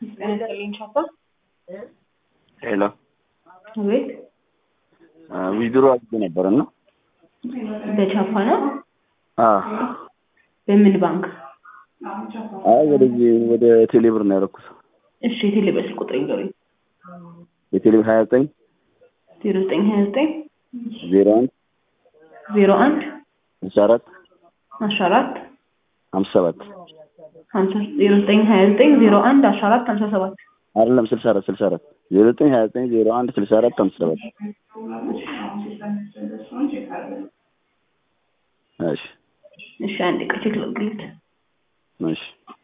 ጤናስጥልኝ ቻፓ ሄሎ አቤት ዊዝድሮ አድርጌ ነበር እና በቻፓ ነው አዎ በምን ባንክ አይ ወደዚህ ወደ ቴሌብር ነው ያደረኩት። እሺ የቴሌ በስልክ ቁጥር ይንገሩኝ የቴሌብር ሀያ ዘጠኝ ዜሮ ዘጠኝ ሀያ ዘጠኝ ዜሮ አንድ ዜሮ አንድ ስልሳ አራት አስራ አራት ሀምሳ ሰባት ሀምሳ ዜሮ ዘጠኝ ሀያ ዘጠኝ ዜሮ አንድ አስራ አራት ሀምሳ ሰባት አይደለም ስልሳ አራት ስልሳ አራት ዜሮ ዘጠኝ ሀያ ዘጠኝ ዜሮ አንድ ስልሳ አራት ሀምሳ ሰባት እሺ እሺ አንድ ቀን ቼክ ላድርግልት እሺ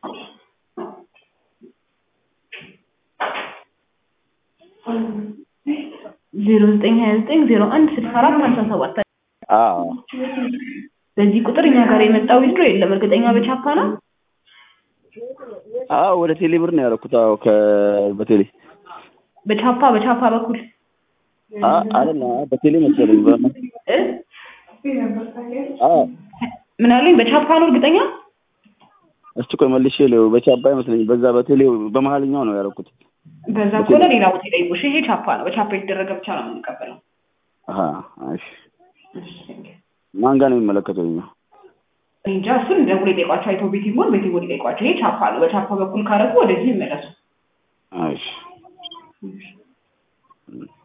ዜሮ ዘጠኝ ሀያ ዘጠኝ ዜሮ አንድ ስልሳ አራት ሀምሳ ሰባት አዎ በዚህ ቁጥር እኛ ጋር የመጣው ዊዝድሮ የለም እርግጠኛ በቻፓ ነው አዎ ወደ ቴሌብር ነው ያደረኩት። አዎ ከ በቴሌ በቻፓ በቻፓ በኩል አ አይደለም አይ በቴሌ መሰለኝ በ እ አዎ ምን አሉኝ በቻፓ ነው እርግጠኛ እስቲ ቆይ መልሼ ለው በቻባ አይመስለኝ በዛ በቴሌ በመሀልኛው ነው ያደረኩት። በዛ ከሆነ ሌላ ቦታ ይጠይቁሽ ይሄ ቻፓ ነው በቻፓ የተደረገ ብቻ ነው የምንቀበለው አሀ እሺ ማን ጋር ነው የሚመለከተው? ይኸኛው እኔ እንጃ እሱን ደውሎ ይጠይቋቸው አይተው ቤት ይሆን ቤት ይሆን ይጠይቋቸው ይሄ ቻፓ ነው በቻፓ በኩል ካረጉ ወደዚህ ይመለሱ እሺ